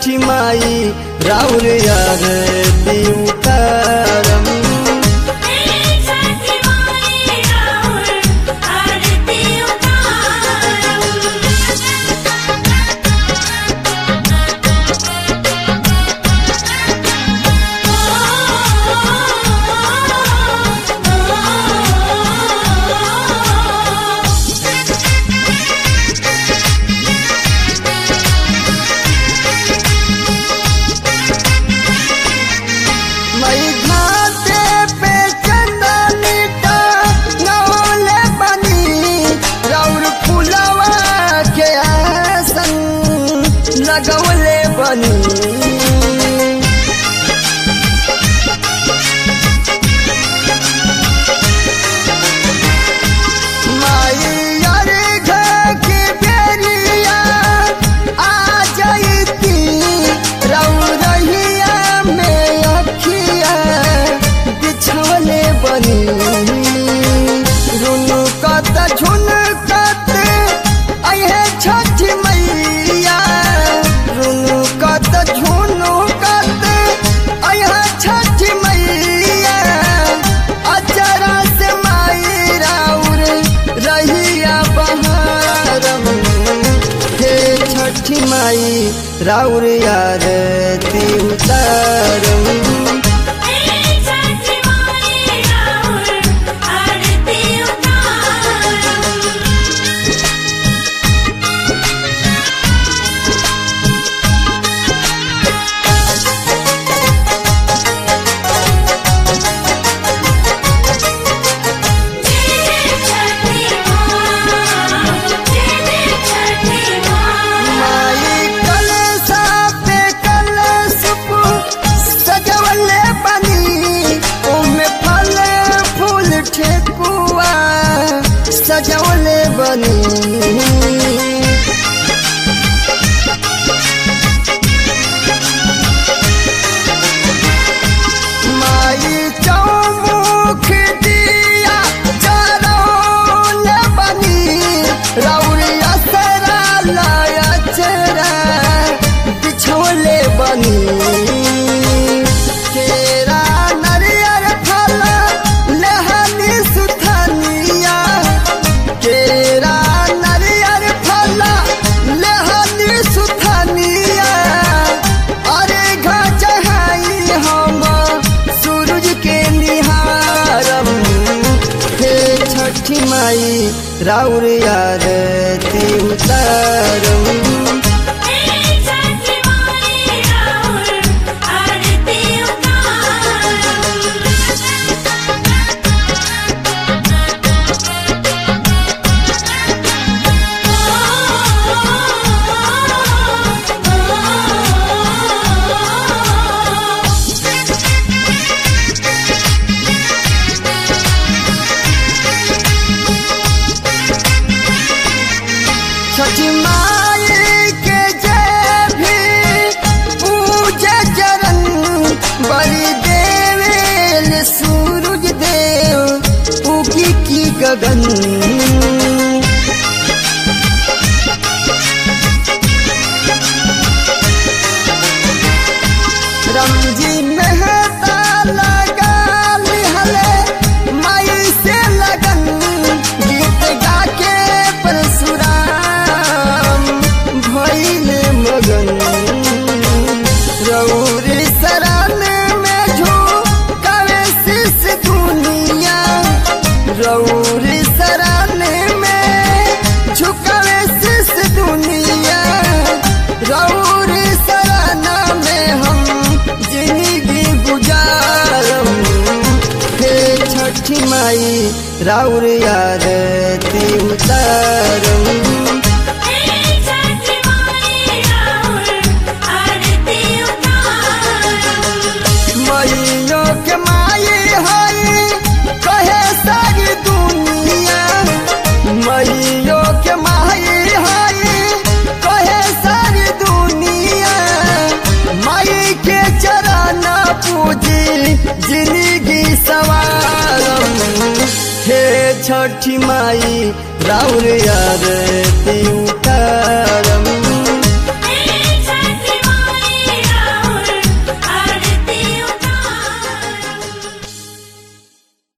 छठी माई राउर यार उतारम छठी माई राउर आरती उतारम मई घाटे पे चंदनी का नौले बनी राउर फुलवा के आसन लगवले बनी माई यार घर की बेरिया आ जाइती रौरहिया में अखिया बिछवले बनी रुनु कत झुन कत अहे छठ मैया रुनु कत झुनु कत अहे छठ मैया अचरा से माई राउर रहिया बहारम हे छठी माई राउर यार उतारम छठी माई राउर आरती उतारम छठी माँ छठी माँ माई कलसा पे कलश सजवले बनी ओमे फल फूल ठेकुआ सजवले बनी माई चौमुख दिया चरौन बनी रौरिया सरा लाया चरा बिछोले बनी केरा नरियर फल लहनी सुथनिया केरा नरियर फल लहनी सुथनिया अरे घचहाई हम सूरज के निहारम हे छठी माई राउर यार उतारम छठी माई राउर आरती उतारम छठी माई के जय भी पूजा चरण बलि देवेल सूरज देव उगी की गगन रमजी मेहता लगा लिहले माई से लगन गीत गा के परशुराम भइल मगन रौरी शरण में झोंकावे शीश दुनिया रौरी शरण में झुकावे शीश दुनिया रौरी शरण में हम जिंदगी गुजारम हे छठी माई राउर यार उतारम छठी माई राउर आरती उतारम मैयो के माई हई कहे सारी दुनिया मैयो के माई हई कहे सारी दुनिया माई के चरण पूजी जिंदगी सवारम हे छठी माई राउर यार उतार